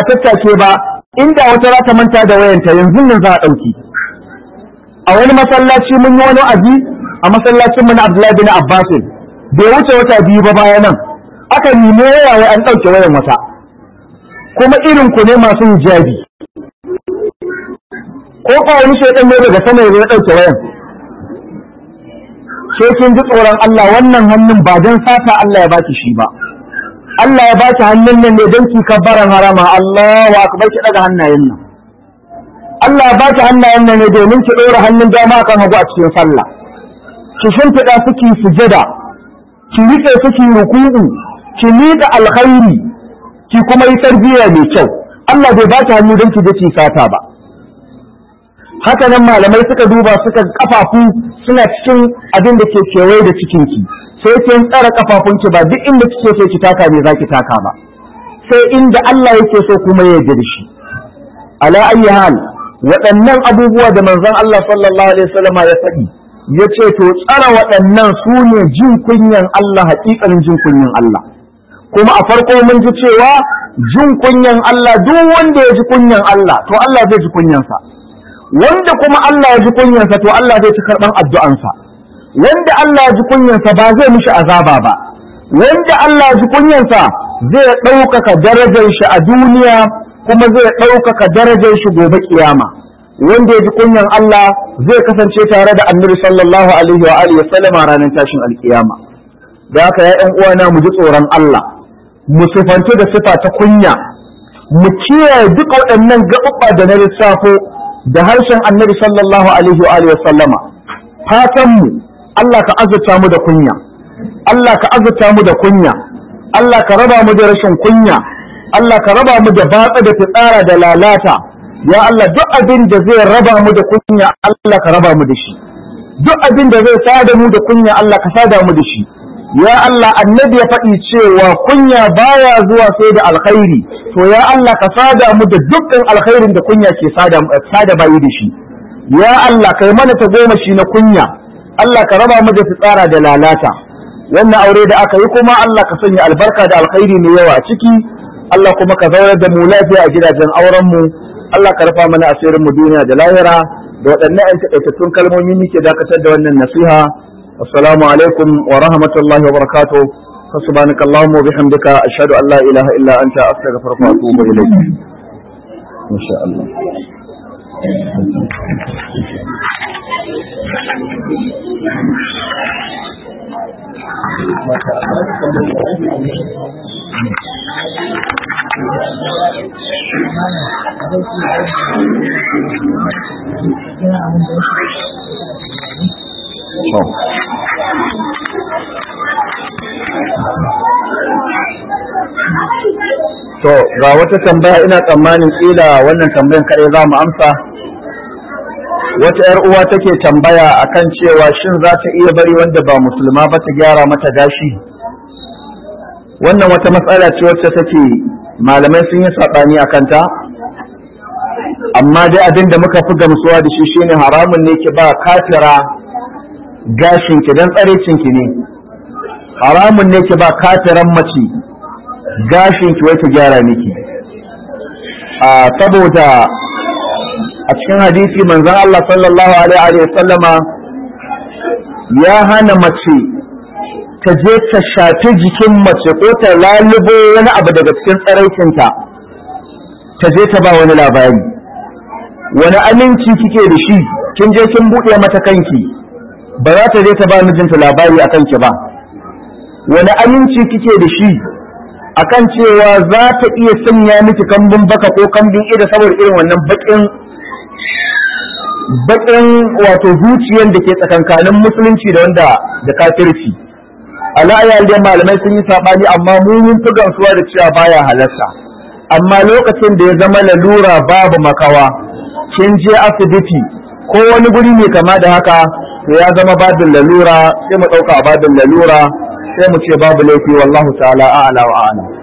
a tattake ba inda wata za ta manta da wayanta yanzu nan za a ɗauki a wani masallaci mun yi wani aji a masallacin mu na Abdullahi bin Abbas bai wuce wata biyu ba bayan nan aka nemo waya wai an ɗauke wayan wata kuma irin ku ne masu hijabi ko ka wani shaidan ne daga sama ya ɗauke wayan sai kin ji tsoron Allah wannan hannun ba don sata Allah ya baki shi ba Allah ya baki hannun nan ne don ki kabbaran harama Allahu akbar ki daga hannayen nan Allah ya baki hannayen nan ne domin ki ɗora hannun dama kan hagu a cikin sallah ki shimfiɗa su ki sujada ki riƙe su ki ruku'u ki miƙa alkhairi ki kuma yi tarbiyya mai kyau Allah bai baki hannu don ki je ki sata ba haka nan malamai suka duba suka kafafu suna cikin abin da ke kewaye da cikinki sai kin tsara kafafunki ba duk inda kike so ki taka ne zaki taka ba sai inda Allah yake so kuma ya yarda da shi ala ayi hal waɗannan abubuwa da manzon Allah sallallahu alaihi wasallam ya faɗi ya ce to tsara waɗannan su ne jin kunyan Allah haƙiƙanin jin kunyan Allah kuma a farko mun ji cewa jin kunyan Allah duk wanda ya ji kunyan Allah to Allah zai ji kunyansa wanda kuma Allah ya ji kunyansa to Allah zai ci karɓan addu'ansa wanda Allah ya ji kunyansa ba zai mishi azaba ba wanda Allah ya ji kunyansa zai ɗaukaka darajar shi a duniya kuma zai ɗaukaka darajar shi gobe kiyama wanda ya ji kunyan Allah zai kasance tare da annabi sallallahu alaihi wa alihi sallama ranar tashin alkiyama da haka ya ƴan uwana mu ji tsoron Allah mu sifantu da sifa ta kunya mu kiyaye duka waɗannan gaɓuɓɓa da na lissafo da harshen annabi sallallahu alaihi wa alihi sallama fatan mu Allah ka azurta mu da kunya Allah ka azurta mu da kunya Allah ka raba mu da rashin kunya Allah ka raba mu da batsa da fitsara da lalata ya Allah duk abin da zai raba mu da kunya Allah ka raba mu da shi duk abin da zai sada mu da kunya Allah ka sada mu da shi ya Allah annabi ya faɗi cewa kunya baya zuwa sai da alkhairi to ya Allah ka sada mu da dukkan alkhairin da kunya ke sada sada bayi da shi ya Allah kai mana ta goma shi na kunya Allah ka raba mu da fitsara da lalata wannan aure da aka yi kuma Allah ka sanya albarka da alkhairi mai yawa a ciki Allah kuma ka zaurar da mu lafiya a gidajen auren mu Allah ka rufa mana asirin mu duniya da lahira da waɗannan ƴan taƙaitattun kalmomi muke dakatar da wannan nasiha assalamu alaikum wa rahmatullahi wa barakatuh فسبحانك اللهم وبحمدك أشهد أن لا إله إلا أنت أستغفرك وأتوب إليك إن شاء الله To ga wata tambaya ina tsammanin kila wannan tambayan kare za mu amsa. Wata ‘yar uwa take tambaya akan cewa shin za ta iya bari wanda ba musulma ba ta gyara mata gashi? Wannan wata matsala ce wacce take malamai sun yi saɓani a kanta? Amma dai abin da muka fi gamsuwa da shi shine haramun ne ki ba kafira gashinki don tsarecinki ne. Haramun ne ki ba kafiran mace gashin ki wai ta gyara miki a saboda a cikin hadisi manzon Allah sallallahu alaihi wa sallama ya hana mace ta je ta shafi jikin mace ko ta lalubo wani abu daga cikin tsaraicinta ta je ta ba wani labari wani aminci kike da shi kin je kin buɗe mata kanki ba za ta je ta ba mijinta labari a kanki ba wani aminci kike da shi akan cewa za ta iya sanya miki kambun baka ko kambun ida saboda irin wannan bakin bakin wato zuciyar da ke tsakankanin musulunci da wanda da kafirci ala'ayyar da malamai sun yi sabani amma mu mun fi gamsuwa da cewa baya halarta amma lokacin da ya zama lalura babu makawa kin je asibiti ko wani guri mai kama da haka to ya zama babin lalura sai mu ɗauka babin lalura sai mu ce babu laifi wallahu ta'ala a'la wa a'lam